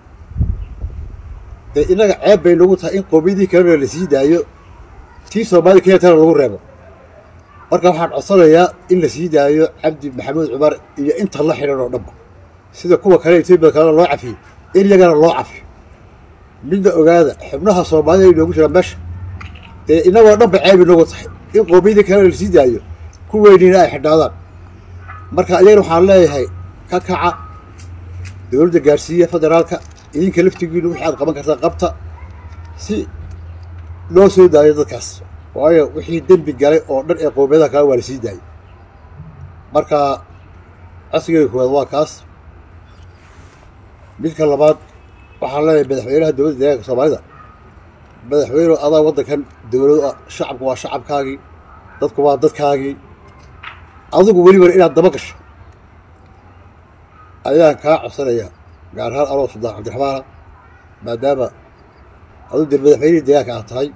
dee innaga ceeb bay nagu tahay in qoomiyadii kalena la sii daayo tii soomaali kenyatana lagu reebo marka waxaan codsanayaa in la sii daayo cabdi maxamuud cumar iyo inta la xidhan oo dhanba sida kuwa kale etoobiya kalena loo cafiyey in iyagana loo cafiyo midna ogaada xubnaha soomaalida inoogu jira meesha dee innagoo dhanba ceeb inoogu tahay in qoomiyadii kalena lasii daayo kuweynina ay xidhnaadaan marka iyagana waxaan leeyahay ka kaca dowladda gaarsiiya federaalka idinka laftigiinu wixii aad qaban kartaa qabta si loo soo daayo dadkaas waayo wixii dembi galay oo dhan ee qoomiyadaha kale waa la sii daayay marka codsigeyga koowaad waa kaas midka labaad waxaan leeyahay madaxweynaha dowladda deegaanka soomaalida madaxweyne adaa waddankan dowladu ah shacabku waa shacabkaagii dadku waa dadkaagii adigu welibana inaad daba gasho ayaan kaa codsanayaa gaar ahaan anoo suldaan cabdiraxmaana maadaama adu dee madaxweynihii deegaanka aad tahay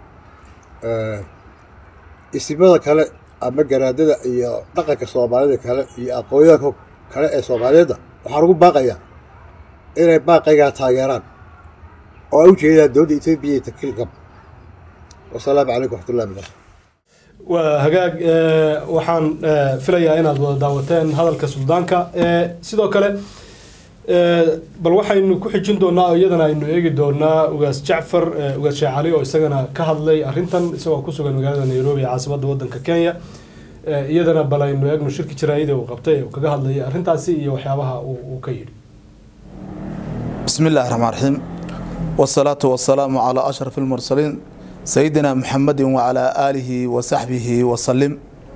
isimada kale ama garaadada iyo dhaqanka soomaalida kale iyo aqoonyaanka kale ee soomaaliyeedda waxaan ugu baaqayaa inay baaqaygaa taageeraan oo ay u jeedaan dowladda etoobiya iyo takiilkab wasalaamu calaykum waxmatullahi barakatu waa hagaag waxaan filayaa inaad wada daawateen hadalka suldaanka sidoo kale bal waxaynu ku xijin doonaa oo iyadana aynu eegi doonaa ugaas jacfar ugaas sheekh cali oo isagana ka hadlay arrintan isagoo ku sugan magaalada nairobi ee caasimadda waddanka kenya iyadana bal aynu eegno shirki jaraa'ida uu qabtay uu kaga hadlayay arrintaasi iyo waxyaabaha uu ka yidhi بسم الله الرحمن الرحيم والصلاة والسلام على أشرف المرسلين سيدنا محمد وعلى آله وصحبه وسلم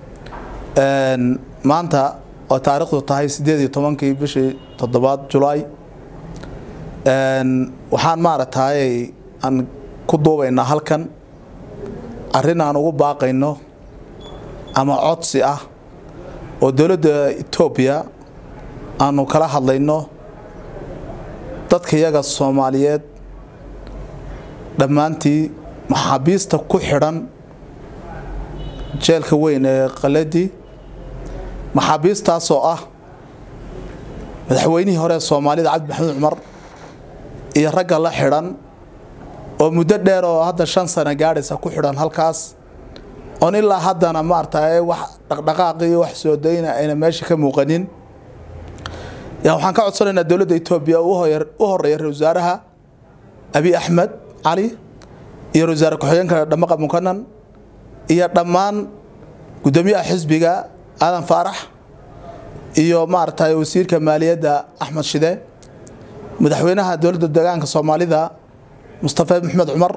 maanta oo taariikhdu tahay sideed iyo tobankii bishii toddobaad julaay waxaan maaragtay aan ku duubaynaa halkan arrin aan ugu baaqayno ama codsi ah oo dowladda etoobiya aanu kala hadlayno dadka iyaga soomaaliyeed dhammaantii maxaabiista ku xidhan jeelka weyn ee qaladii maxaabiistaasoo ah madaxweynihii hore ee soomaalida cabdi maxamuud cumar iyo ragga la xidhan oo muddo dheer oo hadda shan sano gaadhaysa ku xidhan halkaas oon ilaa haddana maaragtay wax dhaqdhaqaaqi iyo wax soo dayna ayna meesha ka muuqanin yaa waxaan ka codsanaynaa dowladda etoobiya u horeeya ra wasaaraha abi axmed cali iyo ra-wasaare ku-xigeenka dhamaqa mukanan iyo dhammaan guddoomiyaha xisbiga aadan faarax iyo maaragtay wasiirka maaliyadda axmed shide madaxweynaha dowladda deegaanka soomaalida mustafa maxmed cumar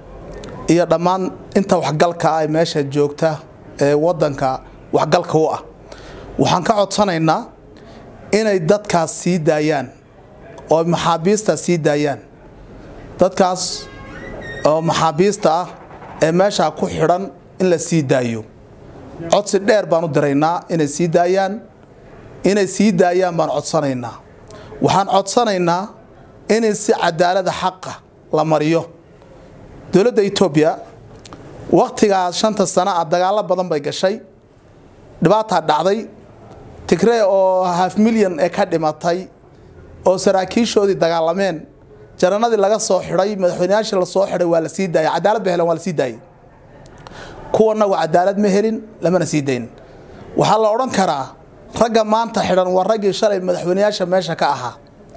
iyo dhammaan inta waxgalka ah ee meesha joogta ee wadanka waxgalka u ah waxaan ka codsanaynaa inay dadkaas sii daayaan oo maxaabiista sii daayaan dadkaas oo maxaabiista ah ee meeshaa ku xidhan in la sii daayo codsi dheer baan u diraynaa inay sii daayaan inay sii daayaan baan codsanaynaa waxaan codsanaynaa in si cadaalada xaqa la mariyo dowladda etoobiya wakhtigaas shanta sano ah dagaalo badan bay gashay dhibaataa dhacday tigree oo haf milyan ee ka dhimatay oo saraakiishoodii dagaalameen jaranadii laga soo xidhay madaxweyneyaashii lasoo xidhay waa la sii daayay cadaalad bay heleen waa la sii daayay kuwanagu cadaalad ma helin lamana sii dayn waxaa la odhan karaa ragga maanta xidhan waa raggii shalay madaxweyneyaasha meesha ka ahaa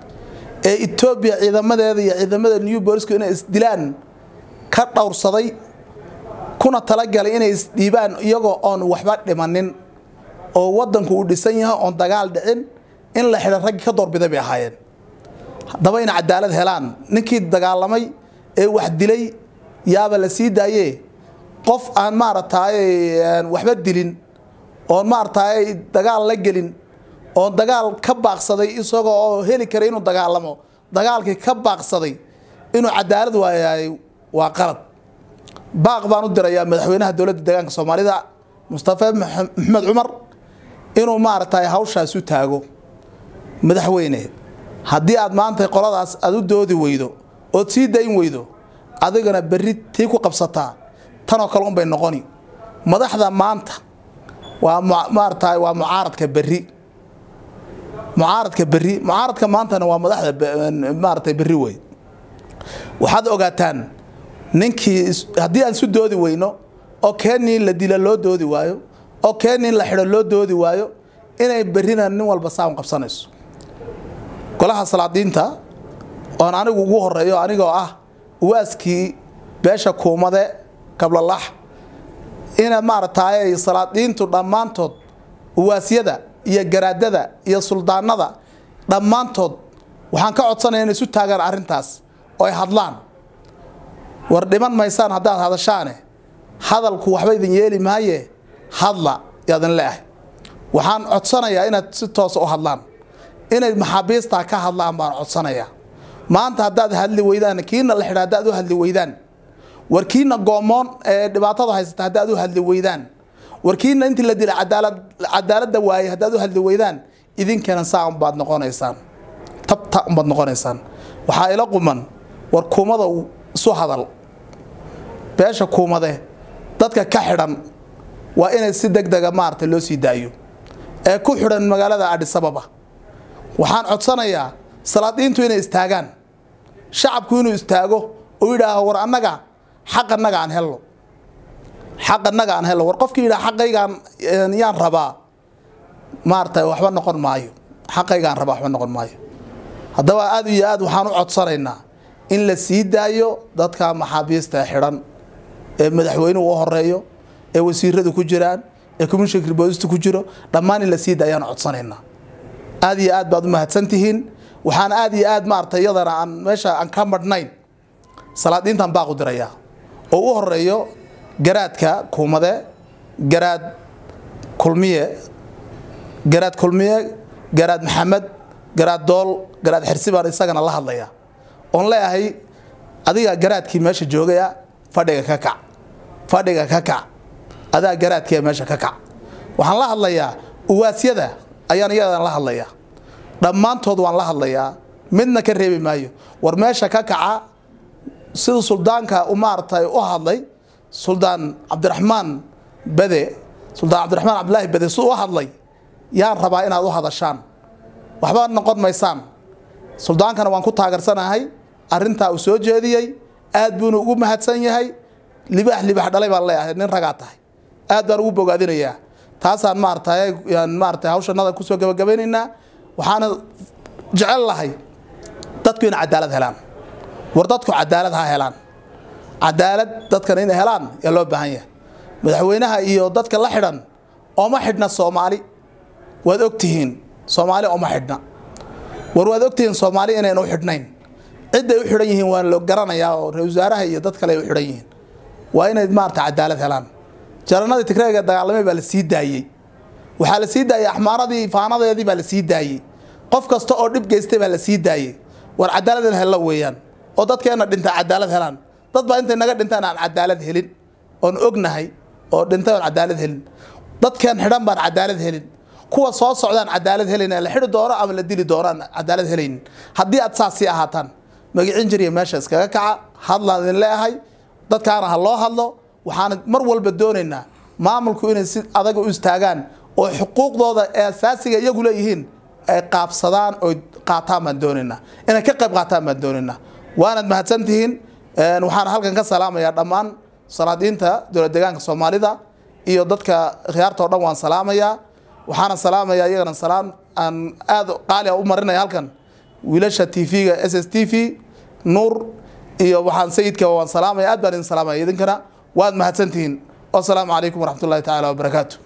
ee etoobiya ciidamadeeda iyo ciidamada new bolisku inay isdilaan ka dhowrsaday kuna talagalay inay isdhiibaan iyagoo oon waxba dhimanin oo wadanku uu dhisan yahay oon dagaal dhicin in la xidhan raggii ka doorbiday bay ahaayeen haddaba ina cadaalad helaan ninkii dagaalamay ee wax dilay yaaba la sii daaye qof aan maaragtay waxba dilin oon maaragtay dagaal la gelin oon dagaal ka baaqsaday isagoo oo heli karay inuu dagaalamo dagaalkii ka baaqsaday inuu cadaalad waayahay waa qalad baaq baan u dirayaa madaxweynaha dowladda deegaanka soomaalida mustafa maxamed cumar inuu maaragtay hawshaas u taago madaxweyne haddii aad maanta qoladaas aad u doodi weydo ood sii dayn weydo adigana berri tii ku qabsataa tanoo kale unbay noqoni madaxda maanta waa maaragtay waa mucaaradka berri mucaaradka berri mucaaradka maantana waa madaxda maaragtay berri wey waxaad ogaataan ninkii haddii aan isu doodi weyno oo keenii la dila loo doodi waayo oo keeni in la xidho loo doodi waayo inay berrina nin walba saan qabsanayso golaha salaadiinta oon anigu ugu horeeyo anigoo ah uwaaskii beesha kuumade kablalax ina maaragtay salaadiintu dhammaantood uwaasyada iyo garaadada iyo suldaanada dhammaantood waxaan ka codsanaya inay isu taagaan arrintaas oo ay hadlaan war dhiman maysaan haddaad hadashaane hadalku waxba idin yeeli maaye hadla yaadin leeahay waxaan codsanayaa inaad si toosa u hadlaan inay maxaabiistaa ka hadlaan baan codsanayaa maanta haddaad hadli weydaan kiina la xidha haddaad u hadli weydaan war kiina goomoon ee dhibaatada haysata haddaad u hadli weydaan war kiina intii la dilay cadaalad cadaaladda waayey haddaad u hadli weydaan idinkana saa unbaad noqonaysaan tabta unbaad noqonaysaan waxaa ila quman war kuumada isu hadal beesha kuumade dadka ka xidhan waa inay si deg dega maarata loo sii daayo ee ku xidhan magaalada adhisababa waxaan codsanayaa salaadiintu inay istaagaan shacabku inuu istaago oo yidhaaho war annaga xaq annaga aan helno xaq annaga aan helno war qofkii yidhaha xaqaygaan yaan rabaa maarata waxba noqon maayo xaqaygaan rabaa waxba noqon maayo haddaba aad iyo aad waxaan u codsanaynaa in la sii daayo dadka maxaabiista xidhan ee madaxweynuhu u horeeyo ee wasiiradu ku jiraan ee commissionka boolistu ku jiro dhammaan in la sii daayaan codsanaynaa aad iyo aad baad u mahadsantihiin waxaan aad iyo aad maarata iyadana aan meesha aan ka madhnayn salaadiintan baaqu dirayaa oo u horeeyo garaadka kuumade garaad kulmiye garaad kulmiye garaad maxamed garaad dool garaad xirsi baan isagana la hadlayaa oon leeyahay adiga garaadkii meesha joogaya fadhiga ka kac fadhiga ka kac adaa garaadkiia meesha ka kac waxaan la hadlayaa uwaasyada ayaan iyadan la hadlayaa dhammaantood waan la hadlayaa midna ka reebi maayo war meesha ka kaca sida suldaanka u maaragtay u hadlay suldaan cabdiraxmaan bade suldaan cabdiraxmaan cabdilaahi bade si u hadlay yaan rabaa inaad u hadashaan waxba noqon maysaan suldaankana waan ku taageersanahay arrintaa uu soo jeediyey aad buuna ugu mahadsan yahay libaax libaax dhalay baan leeyahay nin ragaa tahay aad baan ugu bogaadinayaa taasaan maaragtay maaragtay hawshanada kusoo gabagabaynaynaa waxaana jecel lahay dadku inay cadaalad helaan war dadku cadaalad ha helaan cadaalad dadkan inay helaan yaa loo baahan yahay madaxweynaha iyo dadka la xidhan ooma xidhna soomaali waad ogtihiin soomaali ooma xidhna war waad ogtihiin soomaali inayna u xidhnayn cidday u xidhan yihiin waan lo garanayaa oo ra wasaaraha iyo dad kale ay u xidhan yihiin waa inay maarata cadaalad helaan jaranadii tigreega dagaalamay baa la sii daayey waxaa la sii daayey axmaaradii faanadeedii baa la sii daayey qof kasta oo dhib geystay baa la sii daayey war cadaalad in hella weeyaan oo dadkeena dhinta cadaalad helaan dad baa intay naga dhintaan aan cadaalad helin oon ognahay oo dhintay oon cadaalad helin dadkeen xidhan baan cadaalad helin kuwa soo socdaan cadaalad helayn la xidhi doono ama la dili doono aan cadaalad helaynin haddii aad saas sii ahaataan magicin jiriya meesha iskaga kaca hadlaan idin leeyahay dadkaana ha loo hadlo waxaana mar walba doonaynaa maamulku inay si adag u istaagaan oo xuquuqdooda ee asaasiga iyagu leeyihiin ay qaabsadaan oo qaataan baan doonaynaa inay ka qayb qaataan baan doonaynaa waanaad mahadsantihiin waxaan halkan ka salaamayaa dhammaan salaadiinta dowlad deegaanka soomaalida iyo dadka khiyaarta o dhan waan salaamayaa waxaana salaamayaa iyagana salaam aan aada qaali a u marinaya halkan wiilasha t v-ga s s t v nuur iyo waxaan sayidka waan salaamaya aad baan idin salaamaya idinkana waad mahadsantihiin wasalaamu calaykum waraxmat ullahi tacaala wabarakaatu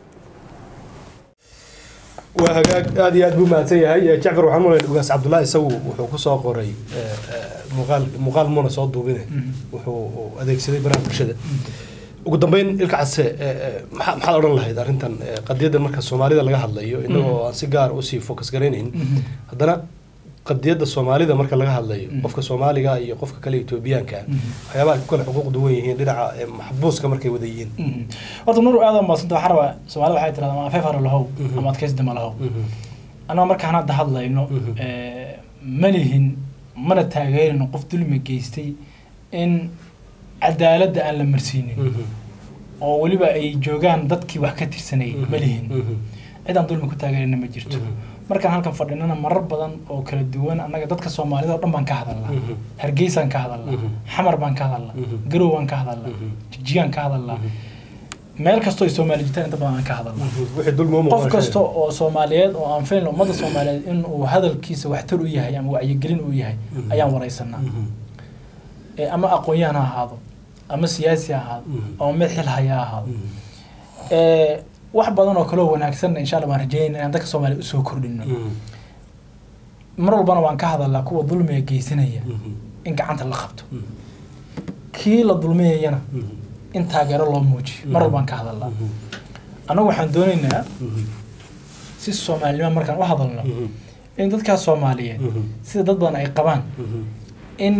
waa hagaag aad iyo aad buu mahadsan yahay jacfar waxaan mulayn ugaas cabdullaahi isagu wuxuu ku soo qoray muuqaal muuqaal muuna soo duubine wuxuu adeegsaday baraha bulshada ugu dambeyn ilka case maxaa maxaad odhan lahayd arrintan qadiyadda marka soomaalida laga hadlayo inagoo aan si gaar usii focus garaynayn haddana qadiyadda soomaalida marka laga hadlayo qofka soomaaliga iyo qofka kale etoobiyaanka waxyaabaha ku kale xuquuq duwan yihiin dhinaca maxbuuska markay wada yihiin horta nuur aad maasanta waxaa rabaa soomaalida waxay tirahdaa ama afeef haro lahow ama adkaysdama lahow annaga markaan hadda hadlayno ma lihin mana taageerino qof dulmi geystay in cadaaladda aan la marsiinin oo weliba ay joogaan dadkii wax ka tirsanayay ma lihin cidaan dulmi ku taageerina ma jirto markaan halkan fadhinana marar badan oo kala duwan annaga dadka soomaalida oo dhan baan ka hadalnaa hargeysaan ka hadalnaa xamar baan ka hadalnaa garow baan ka hadalnaa jigjigaan ka hadalnaa meel kastoo ay soomaali jirtaan inta badan aan ka hadalna wixii dulmi u qof muuqda kasta oo soomaaliyeed oo aan filayn ummadda soomaaliyeed in uu hadalkiisa waxtar u yahay ama wacyigelin u yahay ayaan wareysanaa Ee, ama aqoon-yahan ha ahaado ama siyaasi ha ahaado ama mid xil haya ha ahaado Ee, wax badan oo kaloo wanaagsanna insha allah waan rajeynayna inaan dadka soomaaliya usoo kordhino mar walbana waan ka hadalnaa kuwa dulmiga geysanaya in gacanta la qabto kii la dulmiyayana in taageero loo muujiyo mar walbaan ka hadalnaa annagu waxaan doonaynaa si soomaalinimo markaan u hadalno in dadkaas soomaaliyeed sida dad badan ay qabaan in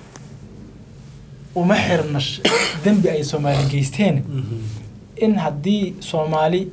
uma xirna sh- dembi ay soomaali geysteen in haddii soomaali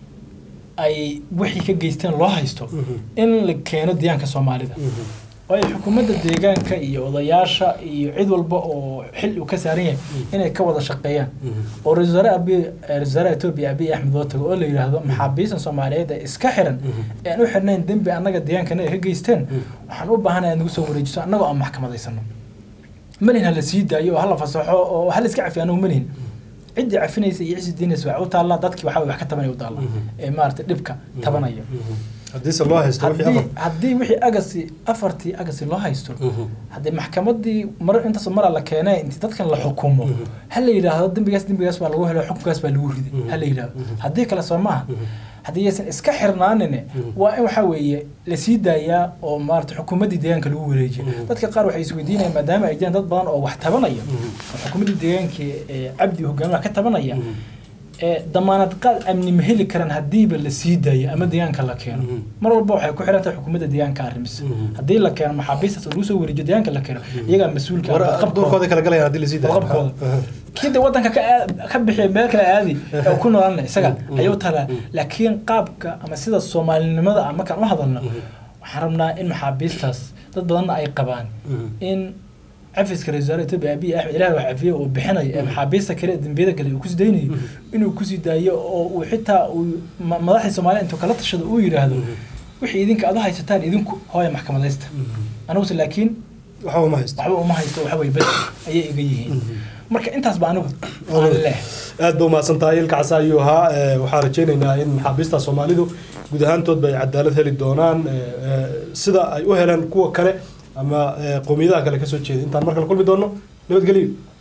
ay wixii ka geysteen loo haysto in la keeno deegaanka soomaalida waayo xukuumadda deegaanka iyo odayaasha iyo cid walba oo xil uu ka saaran yahay inay ka wada shaqeeyaan oo ra-iisul wasaare abi ra-isul wasaaraha etoobiya abiy axmed oo tago oo la yidhaahdo maxaabiistan soomaaliyeed ee iska xiran ee aan u xirnayn dembi annaga deegaankana ay ka geysteen waxaan u baahanahay nagu soo wareejiso annagoo aan maxkamadaysano malihin hala sii daayo oo hala fasaxo oo hala iska cafiyo anagu malihin ciddii cafinaysa iyo ciddii diinaysa waxay u taallaa dadkii waxaa wax ka tabanaya u taallaa ee maaragtay dhibka tabanaya haddiise loo haysto wixii haddii afar haddii wixii agasi afartii agasi loo haysto haddii maxkamadii mar intaas mara la keenay intii dadkan la xukumo ha la yidhaahdo dembigaas dembigaas baa lagu helo xukunkaas baa lagu riday ha la yidhaahdo haddii kale soo maaha haddii aysan iska xirnaanine waa in waxaa weeye lasii daayaa oo maarata xukuumaddii deegaanka lagu wareejiya dadka qaar waxay isweydiinayaan maadaama ay jiraan dad badan oo wax tabanaya oo xukuumaddii deegaanka ee cabdi hogaamiyaha ka tabanaya ee damaanad qaad amni ma heli karaan haddiiba la sii daayo ama deegaanka la keeno mar walba waxay ku xiran tahay xukuumadda deegaanka arrimisa haddii la keeno maxaabiistaas oo lagu soo wareejiyo deegaanka la keeno iyagaa mas-uulka ah, war badqabkooda. dhulkooda kala galayaan haddii lasii daayo badqabkooda kii de wadanka ka aad- ka bixiya meel kale aadi ee ku noolanna isaga ayuu talaa laakiin qaabka ama sida soomaalinimada ah markaan u hadalno waxaan rabnaa in maxaabiistaas dad badanna ay qabaan in cafiska ra-isul wasaare etoobiya abiy axmed ilaah wax cafiye uu bixinayo ee maxaabiista kale ee dembiyada kale uu kusii daynayo inuu kusii daayo oo uu xitaa uu ma- madaxdii soomaaliya intuu kala tashado uu yidhaahdo wixii idinka aad u haysataan idinku hooya maxkamadaysta aniguse laakiin waxba ma haysto waxba uma haysto waxa weye bes ayay iga yihiin marka intaas ba anigu aan leh aad ba umahadsan tahay ilka casa ayuu ahaa Eh, waxaan rajaynaynaa in maxaabiista soomaalidu guud ahaantoodba ay cadaalad heli doonaan eh, eh, sida ay u heleen kuwa kale ama eh, qowmiyadaha kale kasoo jeeda intaan mar kale kulmi doono nabadgelyo